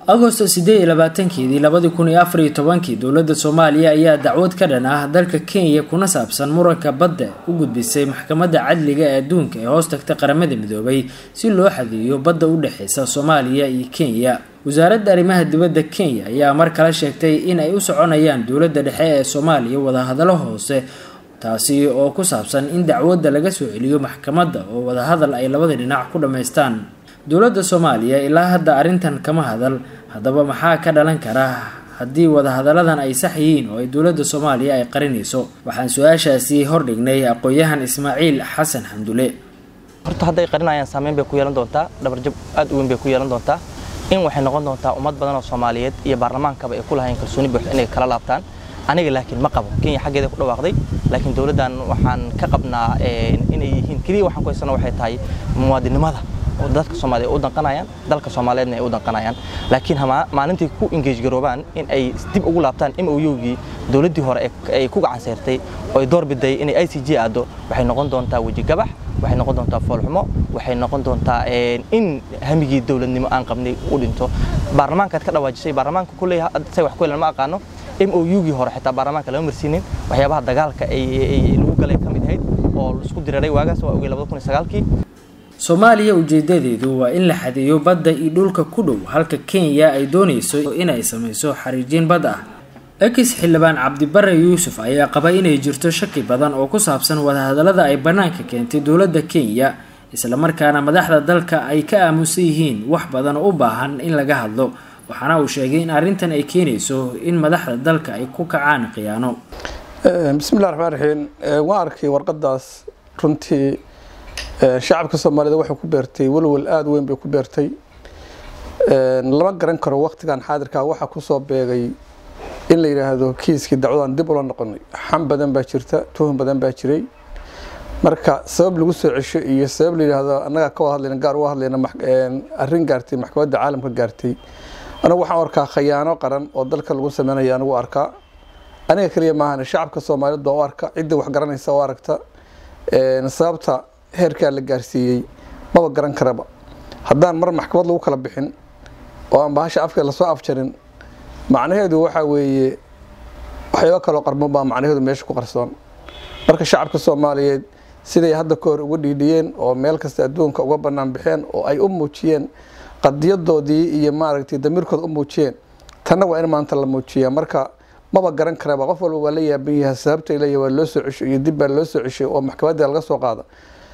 agosto sideed iyo labaatankeedii labadii kun iyo afar iyo tobankii dowladda soomaaliya ayaa dacwad ka dhan ah dalka kenya kuna saabsan muranka badda u gudbisay maxkamadda cadliga ee adduunka ee hoos tagta qaramada midoobay si loo xadiyo badda u dhexeysa soomaaliya iyo kenya wasaaradda arrimaha dibadda kenya ayaa mar kale sheegtay in ay u soconayaan dowladda dhexe ee soomaaliya wadahadalo hoose taasi oo ku saabsan in dacwadda laga soo celiyo maxkamadda oo wadahadal ay labada dhinac ku dhammaystaan dowladda soomaaliya ilaa hadda arrintan kama hadal haddaba maxaa ka dhalan kara haddii wadahadalladan ay sax yihiin oo ay dowladda soomaaliya ay qarinayso waxaan su-aashaasi hordhignay aqoon-yahan ismaaciil xasan xamdule horta hadday qarinayaan saameyn bay ku yeelan doontaa dhabarjab aad u weyn bay ku yeelan doontaa in waxay noqon doontaa ummad badan oo soomaaliyeed iyo baarlamaankaba ay ku lahayn kalsooni buux inay kala laabtaan aniga laakiin ma qabo kenya xaggeeda ku dhawaaqday laakiin dowladdan waxaan ka qabnaa inay yihiin keliya waxaan ku haysana waxay tahay muwaadinimada oo dadka soomaaliya u danqanayaan dalka soomaaliyeedna ay u danqanayaan laakiin maalintii ku engage garoobaan in ay dib ugu laabtaan MOU-gii dowladdii hore ay ku gacan seertay oo ay door biday inay ICJ aado waxay noqon doontaa weji gabax waxay noqon doontaa foolxumo waxay noqon doontaa in hamigii dowladnimo aan qabnay u dhinto baarlamaankaad ka dhawaajisay baarlamaanka kulley say wax ku helan ma aqaano MOU-gii hore xitaa baarlamaanka lama marsiinin waxyaabaha dagaalka ay lagu galay ka mid ahayd oo isku diriray waagaas waa ogey 2009kii soomaaliya ujeedadeedu waa in la xadeeyo badda iyo dhulka ku dhow halka kenya ay doonayso inay samayso xariijiin bad ah ex xildhibaan cabdibare yuusuf ayaa qaba inay jirto shaki badan oo ku saabsan wadahadallada ay bannaanka keentay dowladda kenya islamarkaana madaxda dalka ay ka aamusan yihiin wax badan oo u baahan in laga hadlo waxaana uu sheegay in arrintan ay keenayso in madaxda dalka ay ku kacaan khiyaano bismillahi raxmaan raxiim waan arkay warqadaas runtii shacabka soomaaliyed waxay ku beertay walwal aada weyn bay ku beertay lama garan karo waktigan xaadirkaa waxaa kusoo beegay in la yidhaahdo kiiskii dacwadan dib ula noqonay xam badan baa jirta tuhun badan baa jiray marka sabab lagu soo cesho iyo sabab la yidhaahdo annagaa ka wada hadlayna gaar uga hadlayna arrin gaartay maxkamadda caalamka gaartay anigu waxaan arkaa khayaano qaran oo dalka lagu sameynaya anigu arkaa aniga keliya maahan shacabka soomaaliyeed baa u arka cidda wax garanaysa u aragta sababta heerkaa la gaarsiiyey maba garan karaba haddaan mar maxkamad lagu kala bixin oo aan bahasha afka lasoo afjarin macnaheedu waxaa weeye waxyaaba kaloo qarban baa macnaheedu meesha ku qarsoon marka shacabka soomaaliyeed siday hadda ka hor uga dhiidhiyeen oo meel kasta adduunka uga bannaan bixeen oo ay u muujiyeen qadiyadoodii iyo maaragtay damiirkooda u muujiyeen tanna waa in maanta la muujiyaa marka maba garan karaba qof walba waa la yaaban yahay sababta leeyahay waa loo soo cesho iyo dib baa loo soo ceshay oo maxkamadda laga soo qaada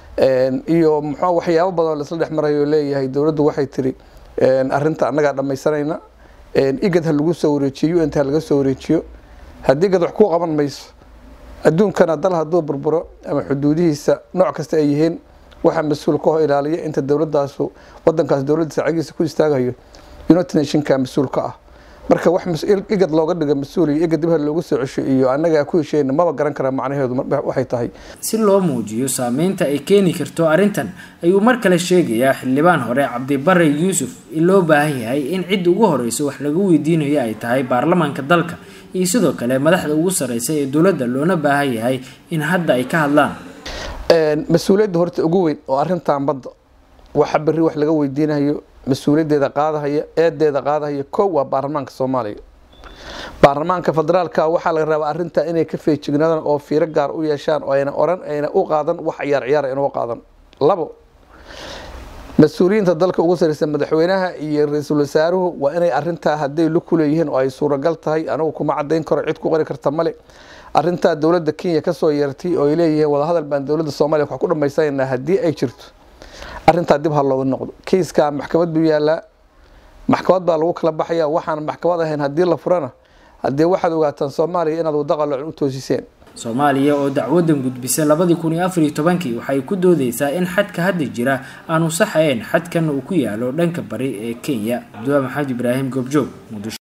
iyo muxuu waxyaabo badan oo laisla dhex marayo leeyahay dowladdu waxay tiri arrinta annagaa dhammaysanayna igad ha lagu soo wareejiyo unt ha laga soo wareejiyo haddii igad wax ku qaban mayso adduunkana dal hadduu burburo ama xuduudihiisa nooc kasta ay yihiin waxaa mas-uul ka ho ilaaliya inta dowladaasu wadankaas dowladdiisa cagiisa ku istaagayo united nationka mas-uul ka ah marka wax igad looga dhigo mas-uul iyo igad dib ha loogu soo cesho iyo annagaa ku hesheyna maba garan karaa macnaheedu waxay tahay si loo muujiyo saameynta ay keeni karto arrintan ayuu mar kale sheegayaa xildhibaan hore cabdibare yuusuf in loo baahan yahay in cidda ugu horeyso wax laga weydiinayo ay tahay baarlamaanka dalka iyo sidoo kale madaxda ugu sareysa ee dowladda loona baahan yahay in hadda ay ka hadlaan mas-uuliyadda horta ugu weyn oo arrintan badda waxa berri wax laga weydiinayo mas-uuliyaddeeda qaadahaya eedeeda qaadahaya kow waa baarlamaanka soomaaliya baarlamaanka federaalka waxaa laga rabaa arrintaa inay ka feejignaadaan oo fiiro gaar u yeeshaan oo ayna oran ayna u qaadan wax ciyaar ciyaara inuu qaadan labo mas-uuliyiinta dalka ugu sareysa madaxweynaha iyo ra-iisul wasaaruhu waa inay arrintaa hadday lu kuleeyihiin oo ay suuragal tahay anigu kuma cadayn karo cid ku qori karta male arrintaa dowladda kenya kasoo yeertay oo ay leeyihiin wadahadal baan dowladda soomaaliya wax ku dhammaysanayna haddii ay jirto arrintaa dib ha looga noqdo kiiskaa maxkamad buu yaalaa maxkamad baa lagu kala baxaya waxaan maxkamad ahayn haddii la furana haddii waxaad ogaataan soomaaliya inaad waddo qaloocan u toosiseen soomaaliya oo dacwadan gudbisay labadii kun iyo afar iyo tobankii waxay ku doodeysaa in xadka hadda jira aanu saxayn xadkan uu ku yaalo dhanka bari ee kenya cabdulla maxamed ibraahim goobjoog muqdisho